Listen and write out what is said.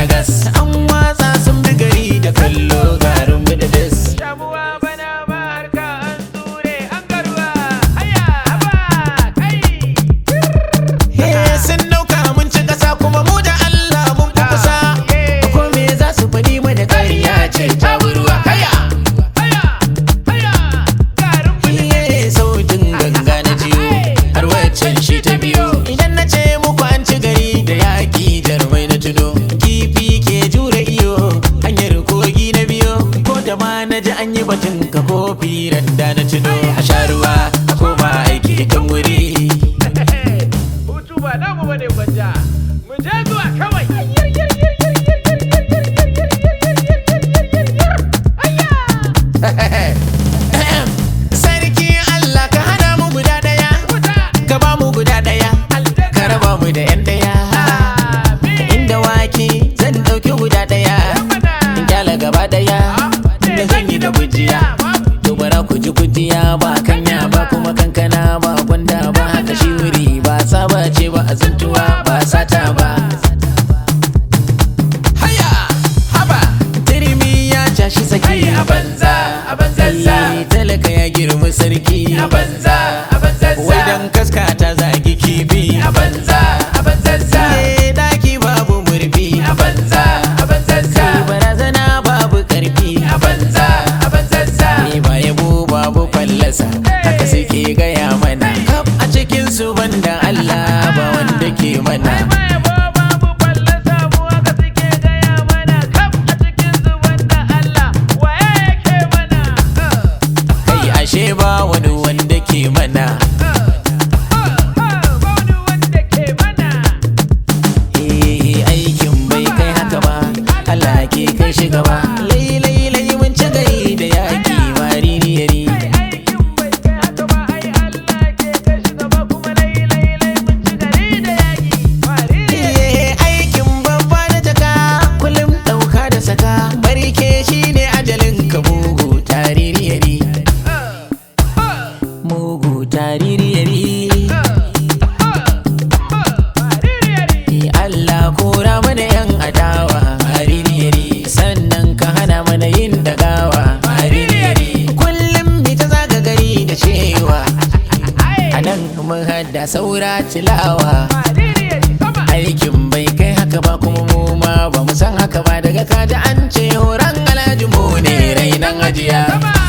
ragas an watsa sun bi gari da kallo garin bididis Shamuwa bana ba harka an tsure an garuwa. Haya haba kai. He sun dauka mun ci kasa kuma mu da Allah mun fi kusa ko me za su faɗi mana ƙarya ce ta burwa haya Haya haya. Garin bulu. Iye sautin ganga na jiyo har waccan shi ta biyo idan na ce muku an ci gari da yaƙi jarumai na tuno kifi ke jure iyo hanyar kogi na biyo ko da ma na ji an yi batun ka kofi randa na tuno a sha ruwa a koma aiki kan wuri Hutu ba namu bane gwanja. Mu je zuwa kawai. Haya. sarki Allah ka hana mu guda daya Wuta. ka ba mu guda daya ka raba mu da yan daya Amin. inda wake zan dauki guda daya in kyala gaba daya da zan yi da gujiya to bara ku ji gujiya ba kanya ba kuma kankana ba gwanda ba haka shi wuri ba saba ce ba azuntuwa ba sata ba haya haba turmi ya cashi saki Ai a banza, a banzazza. Eh, talaka ya girma sarki A banza, a banzazza. wai dan kaska ta zagi kifi A banza, a banzazza. Eh, daki babu murfi A banza, a banzazza. barazana babu karfi A banza, a banzazza. Ni ba yabo babu fallasa haka suke gaya mana kaf a cikin su banda Allah ba wanda ke mana Ai ma yabo babu fallasa mu haka suke gaya mana kaf a cikin zuban da Allah waye yake mana. kai ashe ba wani wanda ke mana Bauni wanda ke mana. eh aikin bai kai haka ba Allah ke kai shi gaba lai lai lai mun ci gari da yaki maririyari Aikin bai kai haka ba ai Allah ke kai shi gaba kuma lai lai lai mun ci gari da yaƙi. Mariri. Eh, aikin babba da jaka kullum dauka da saka barke shine ajalin ka mugu taririyari mugu taririyari Eh, Allah kora mana yan adawa haririyari sannan ka hana mana yin dagawa haririyari kullum mi ta zaga gari da cewa a nan mun hada saura tilawa aikin bai kai haka ba kuma mu ma ba mu san haka ba daga kaji an ce horon alhaji mu ne rainan ajiya